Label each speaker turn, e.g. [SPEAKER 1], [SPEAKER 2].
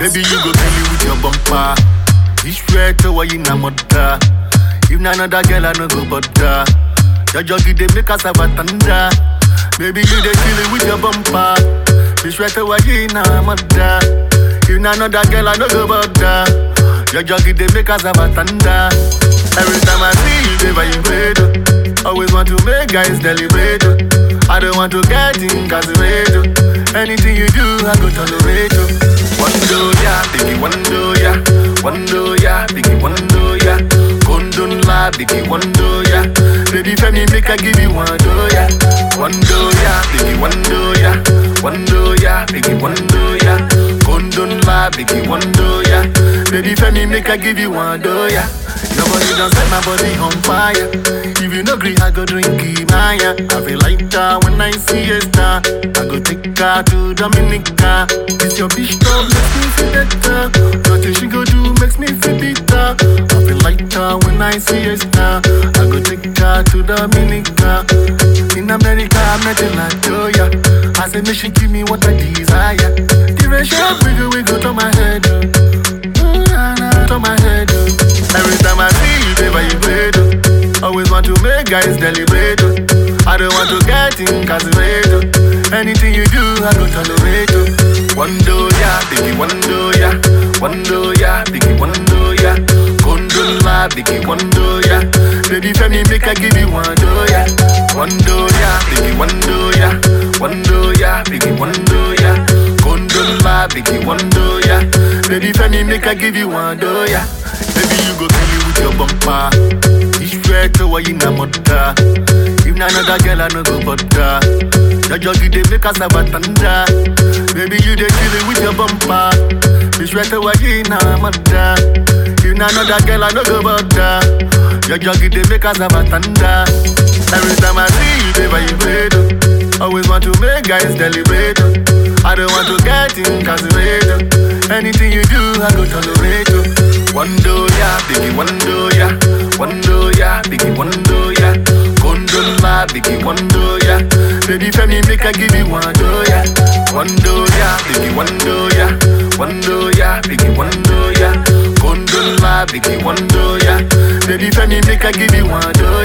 [SPEAKER 1] Baby, you go kill me with your bumper. This red to why you na mother. If na another girl, I no go bother. Your joggy they make us have a thunder. Baby, you they kill it with your bumper. This red to why you na mother. If na another girl, I no go bother. Your joggy they make us have a thunder. Every time I see you, they vibrate. oh. Always want to make guys deliberate. oh. I don't want to get incarcerated. oh. Anything you do, I go tolerate. oh. One do ya, biggie, one do ya. One do ya, biggie, one do ya. Condon la, biggie, one do ya. Baby, femi, make I give you one do ya. One do ya, biggie, one do ya. One do ya, biggie, one do ya. Condon la, biggie, one do ya. Baby, femi, make I give you one do ya. Your body done set my body on fire. If you no agree, I go drink Maya. I feel like that when I see a star. I go take her to Dominica. This your bitch talk makes me feel better. Nothing she go do makes me feel bitter. I feel like that when I see a star. I go take her to Dominica. In America, I met in Latoya. I said, make she give me what I desire. The ratio wiggle wiggle to my head. Mm, nah, nah, to my head. Every time I see you, they vibrate. oh. Always want to make guys deliberate. oh. I don't want to get incarcerated. oh. Anything you do, I go tolerate. oh. One do ya, biggie, one do ya. One do ya, biggie, one do ya. Condon la, biggie, one do ya. Baby, femi, make I give you one do ya. One do ya, biggie, one do ya. One do ya, biggie, one do ya. Condon la, biggie, one do ya. Baby, femi, make I give you one do ya. Baby, you go kill me with your bumper. This red to why you na mother. If na another girl, I no go bother. Your joggy they make us have a thunder. Baby, you they kill it with your bumper. This red to why you na mother. If na another girl, I no go bother. Your joggy they make us have a thunder. Every time I see you, they vibrate. oh. Always want to make guys deliberate. oh. I don't want to get incarcerated. Anything you do, I go tolerate. oh. One do ya, biggie, one do ya. One do ya, biggie, one do ya. Condon la, biggie, one do ya. Baby, femi, make I give you one do ya. One do ya, biggie, one do ya. One do ya, biggie, one do ya. Condon la, biggie, one do ya. Baby, femi, make I give you one do